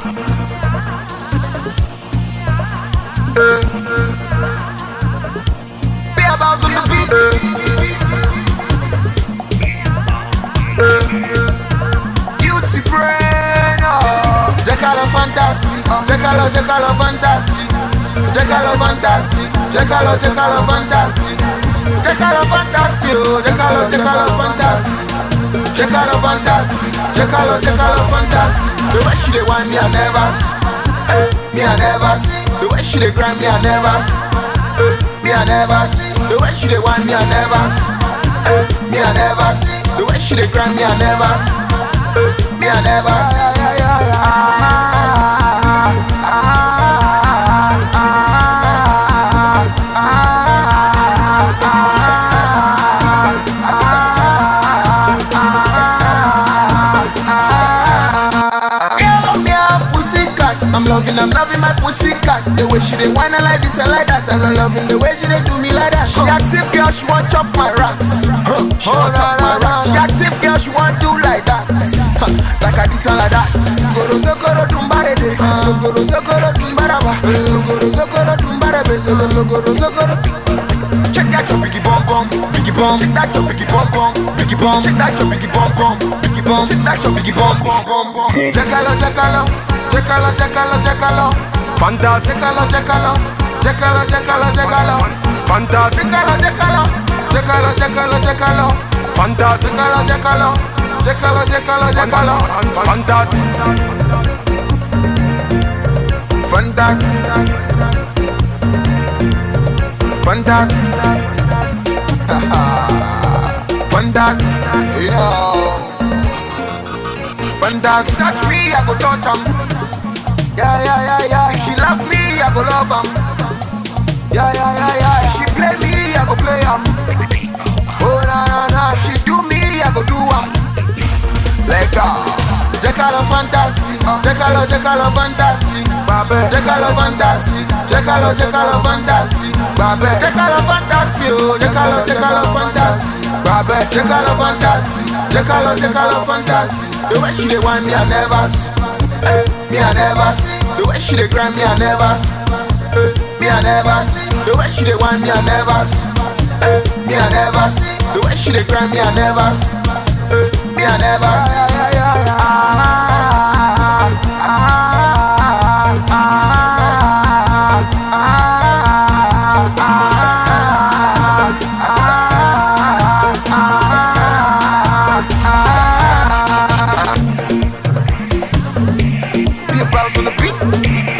Be about on the beat. Beauty brain. oh. Jekalo fantasy. Jekalo, Jekalo fantasy. Jekalo fantasy. Jekalo, Jekalo fantasy. Jekalo fantasy. Oh, Jekalo, Jekalo fantasy. Jekalo fantasy. Jekalo, Jekalo fantasy. The way she dey want me, I never see. Eh, me, I never see. The way she dey grind me, I never see. Eh, me, I never see. The way she dey want me, I never see. Eh, me, I never see. The way she dey grind me, I never see. Eh, me, I never see. Girl, me a pussycat. I'm loving, I'm loving my pussycat. The way she dey whine and like this and like that. And I'm loving the way she dey do me like that. She active girl, she want chop my rats. Huh. She want chop my rats. She active girl, she want do like that. Huh. Like a this and like that. Zogoro zogoro dumbare de. Zogoro zogoro dumbaraba. Zogoro zogoro dumbarebe. Zogoro zogoro zogoro. Check that your biggie bum bum, biggie bum. Check that your biggie bum bum, biggie bum. Check that your biggie bum bum, biggie bum. Check that your biggie bum bum bum bum. Checkalo, checkalo, checkalo, checkalo, checkalo. Fantastic, Checkalo, checkalo, checkalo, checkalo, checkalo. fantastic, Checkalo, checkalo, checkalo, checkalo, checkalo. fantastic, Checkalo, checkalo, checkalo, checkalo, checkalo. fantastic, Fantastic, fantastic, fantastic, you know. Fantastic, touch me, I go touch 'em. Yeah, yeah, yeah, yeah. If she love me, I go love 'em. Yeah, yeah, yeah, yeah. If she play me, I go play 'em. Oh na na na, if she do me, I go do 'em. Let go. Jekalo fantasy, Jekalo Jekalo fantasy, Babe. Jekalo fantasy, Jekalo Jekalo fantasy, Babe. Jekalo fantasy, oh Jekalo Jekalo fantasy, Babe. Jekalo fantasy, Jekalo Jekalo fantasy. The way she dey want me, I never see. Eh, me I never see. The way she dey grind me, I never see. Eh, me I never see. The way she dey want me, I never see. Eh, me I never see. The way she dey grind me, I never see. Eh, me I never see. Be a bounce on the beat.